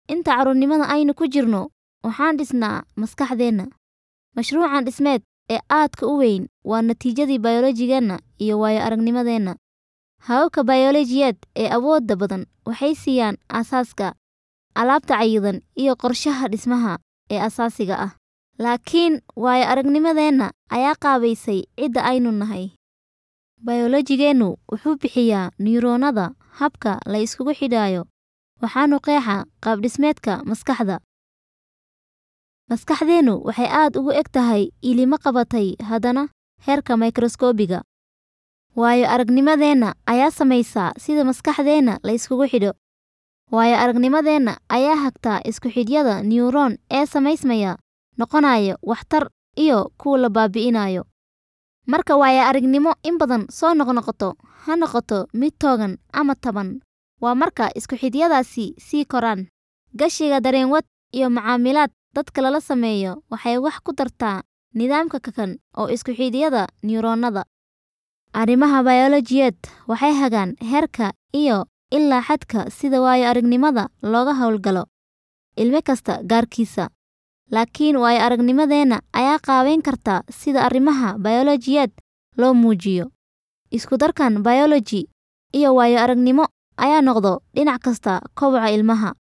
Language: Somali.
inta carruurnimada aynu ku jirno waxaan dhisnaa maskaxdeenna mashruucan dhismeed ee aadka u weyn waa natiijadii bayolojigeenna iyo waayo aragnimadeenna hababka bayolojiyeed ee awoodda badan waxay siiyaan aasaaska alaabta cayidan iyo qorshaha dhismaha ee asaasiga ah laakiin waayo aragnimadeenna ayaa qaabaysay cidda aynu nahay bayolojigeennu wuxuu bixiyaa niyuroonnada habka la iskugu xidhaayo waxaanu qeexaa qaabdhismeedka maskaxda maskaxdeennu waxay aad ugu eg tahay ilimo qabatay haddana heerka mikroskoobiga waayo aragnimadeenna ayaa samaysaa sida maskaxdeenna la iskugu xidho waayo aragnimadeenna ayaa hagtaa isku xidhyada niyuroon ee samaysmaya noqonaya waxtar iyo kuwa la baabi'inayo marka waayo aragnimo in badan soo noqnoqoto ha noqoto mid toogan ama taban waa marka isku xidhyadaasi sii koraan gashiga dareenwad iyo macaamilaad dadka lala sameeyo waxay wax ku dartaa nidaamka kakan oo isku xidhyada niyuroonnada arrimaha bayolojiyeed waxay hagaan heerka iyo ilaa xadka sida waayo aragnimada looga howlgalo ilmo kasta gaarkiisa laakiin waayo aragnimadeenna ayaa qaabeyn karta sida arrimaha bayolojiyeed loo muujiyo isku darkan bayoloji iyo waayo aragnimo ayaa noqdo dhinac kasta koboca ilmaha